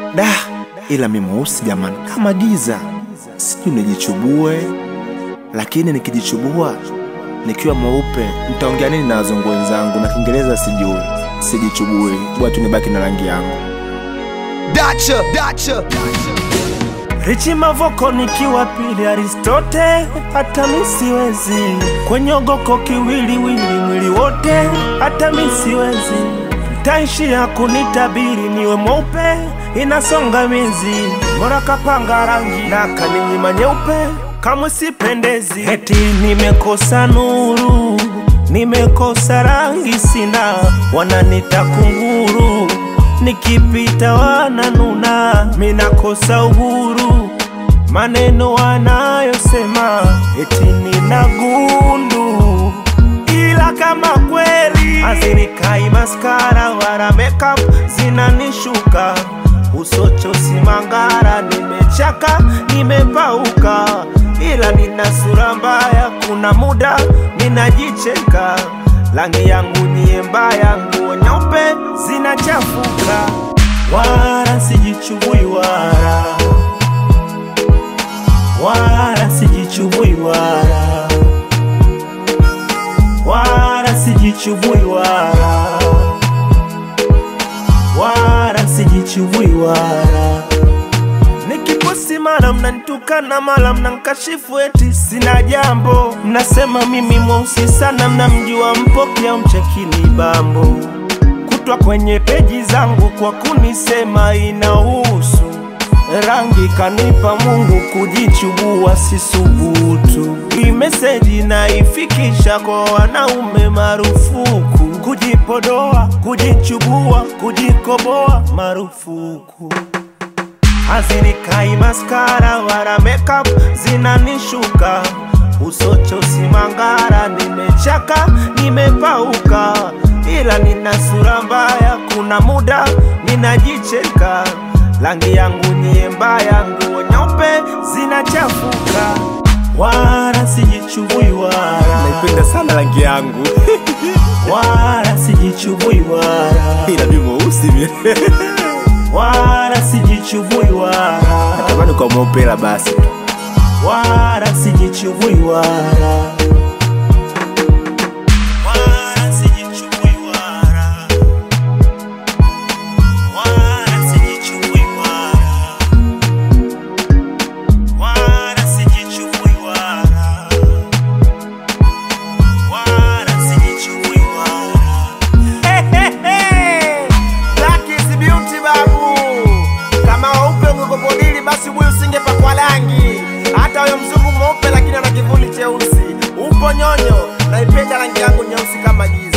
Da, ila mi mweusi jamani, kama giza, sijui nijichubue, lakini nikijichubua nikiwa mweupe nitaongea nini na wazungu wenzangu? Na Kiingereza sijui, sijichubue, bora tu nibaki na rangi yangu. Dacha, Dacha. Richi Mavoko nikiwa pili Aristote, hata mi siwezi kwenye ogoko kiwiliwili mwili wote, hata mi siwezi taishia kunitabiri niwe mweupe, inasonga mizi mora kapanga rangi na kaninyima nyeupe, kamwe sipendezi, eti nimekosa nuru, nimekosa rangi, sina wananita kunguru nikipita wananuna, minakosa uhuru, maneno wanayosema eti nina gundu, ila kama kweli hazinikai maskara wala makeup zinanishuka usocho simangara, nimechaka nimepauka, ila nina sura mbaya, kuna muda ninajicheka rangi yangu niye mbaya, nguo nyeupe zinachafuka, wala sijichubui wala wala sijichubui wala wala sijichubui wala wala sijichubui wala Nikiposti mara mnanitukana, mara mnankashifu eti sina jambo. Mnasema mimi mweusi sana, mnamjua Mpoki au mchekini Bambo, kutwa kwenye peji zangu kwa kunisema inahusu rangi kanipa Mungu, kujichubua sisubutu. Hii meseji naifikisha kwa wanaume marufuku, kujipodoa, kujichubua, kujikoboa marufuku hazinikai maskara wala makeup zinanishuka usocho simangara, nimechaka nimepauka, ila nina sura mbaya, kuna muda ninajicheka, rangi yangu niye mbaya, nguo nyeupe zinachafuka, wala sijichubui wala Naipenda sana rangi yangu wala sijichubui wala ila mi mweusi mie. wala sijichubui wala natamani kwa mweupe, ila basi tu. wala sijichubui wala wala sijichubui wala wala sijichubui wala wala sijichubui wala wala sijichubui wala Black is beauty babu. Kama weupe ungekopodili basi huyu usingepakwa rangi. Hata huyo mzungu mweupe lakini ana kivuli cheusi. Upo nyonyo, naipenda rangi yangu nyeusi kama giza.